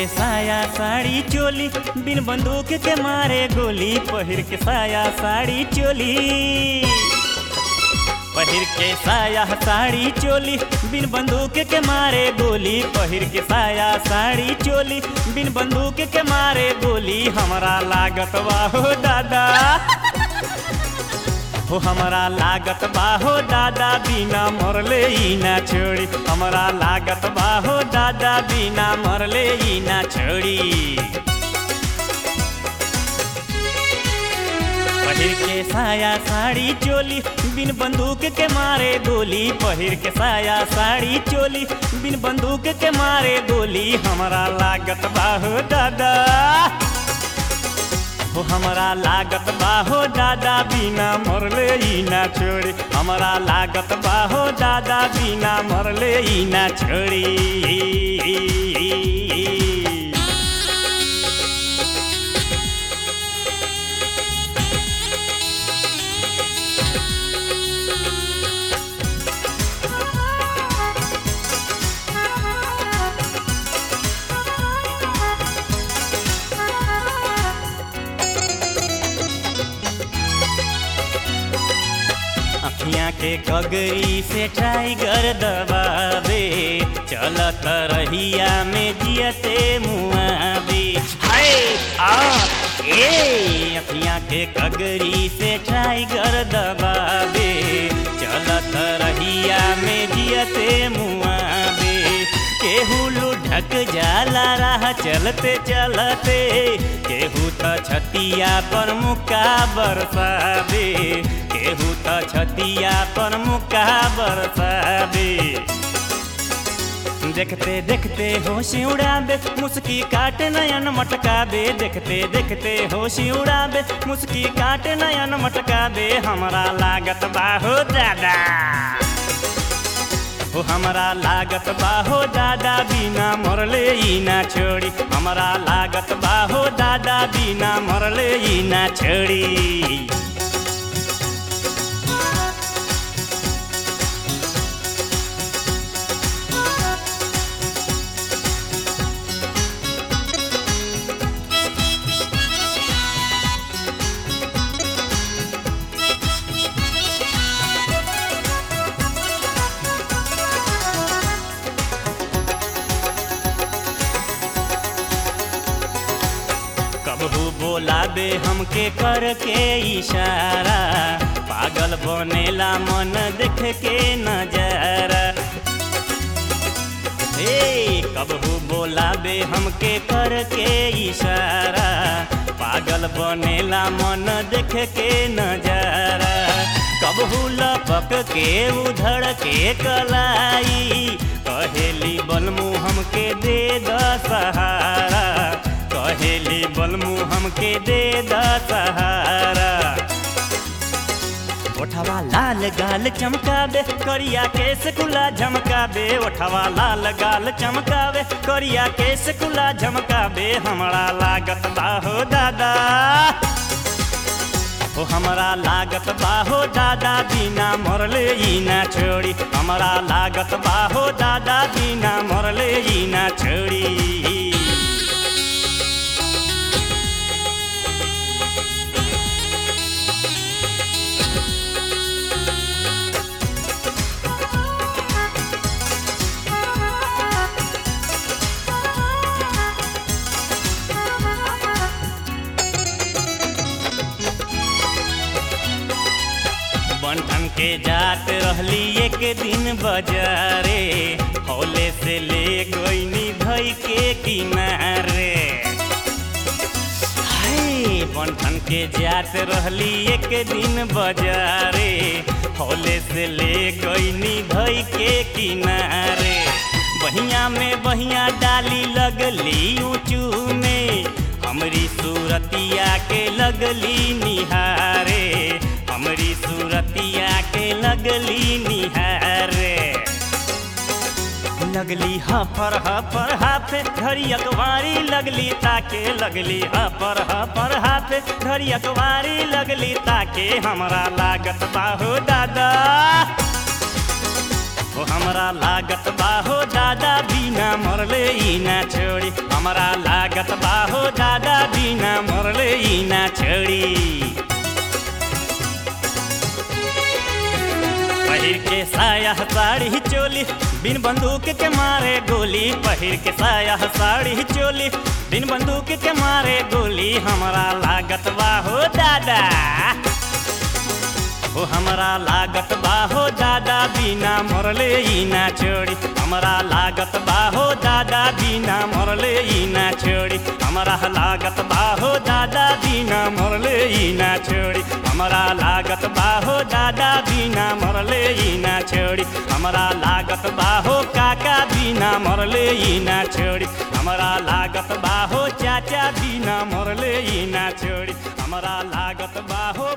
के साया साड़ी चोली बिन बंदूक के मारे गोली पहिर के साया साड़ी चोली पहिर के साया साड़ी चोली बिन बंदूक के मारे गोली पहिर के साया साड़ी चोली बिन बंदूक के मारे गोली हमरा लागत बाहो दादा हो हमरा लागत बाहो दादा बिना मरले ई ना छोड़ी हमरा लागत बाहो दादा बिना मरले ई ना छोड़ी पहिर के साया साड़ी चोली बिन बंदूक के मारे गोली पहिर के साया साड़ी चोली बिन बंदूक के मारे गोली हमरा लागत बाहो दादा हो हमरा लागत बाहो दादा बिना मरले ई ना छोड़ी हमरा लागत बाहो दादा बिना मरले ई ना छोड़ी अखियाँ के कगरी से टाइगर दबावे चलत रहिया में जियते मुआवे हाय आ ए अखियाँ के कगरी से टाइगर दबावे चलत रहिया में जियते मुआवे केहू लुढ़क जाला राह चलते चलते केहू त छतिया पर मुका बरसावे केहू त छतिया पर मुका बरसावे देखते देखते होश उड़ाबे मुस्की काट नयन मटकाबे देखते देखते होश उड़ाबे मुस्की काट नयन मटकाबे हमरा लागत बाहो दादा हो हमरा लागत बाहो दादा बिना मरले ई ना छोड़ी हमरा लागत बाहो दादा बिना मरले ई ना छोड़ी कबहू बोलाबे हमके करके इशारा पागल बनेला मन देख के नजारा हे कबहू बोलाबे हमके करके इशारा पागल बनेला मन देख के नजारा कबहू लपक के उधड़ के कलाई कहेली बलमू हमके दे द सहारा कहेली बलमू हमके दे द सहारा ओठवा लाल गाल चमकावे करिया केस कुला झमकावे ओठवा लाल गाल चमकावे करिया केस कुला झमकावे हमरा लागत बाहो दादा ओ हमरा लागत बाहो दादा बिना मरले ई ना छोड़ी हमरा लागत बाहो दादा बिना मरले ई ना छोड़ी बंठन के जात रहली एक दिन बाजारे हौले से ले गईनी धई के किनारे हाय बंठन के जात रहली एक दिन बाजारे हौले से ले गईनी धई के किनारे बहिया में बहिया डाली लगली ऊँचू में हमरी सूरतिया के लगली निहारे हमरी सूरतिया के लगली निहारे लगली हफर हफर हाथे घड़ी अखबारी लगली ताके लगली हफर हफर हाथे घड़ी अखबारी लगली ताके हमरा लागत बाहो दादा ओ हमरा लागत बाहो दादा बिना मरले ई ना छोड़ी हमरा लागत बाहो दादा बिना मरले ई ना छोड़ी पहिर के साया साड़ी चोली बिन बंदूक के मारे गोली पहिर के साया साड़ी चोली बिन बंदूक के मारे गोली हमरा लागत बाहो दादा हो हमरा लागत बाहो दादा बिना मरले ई ना छोड़ी हमरा लागत बाहो दादा बिना मरले ई ना छोड़ी हमरा लागत बाहो दादा बिना मरले ई ना छोड़ी हमरा लागत बाहो दादा बिना मरले ई ना छोड़ी हमरा लागत बाहो काका बिना मरले ई ना छोड़ी हमरा लागत बाहो चाचा बिना मरले ई ना छोड़ी हमरा लागत बाहो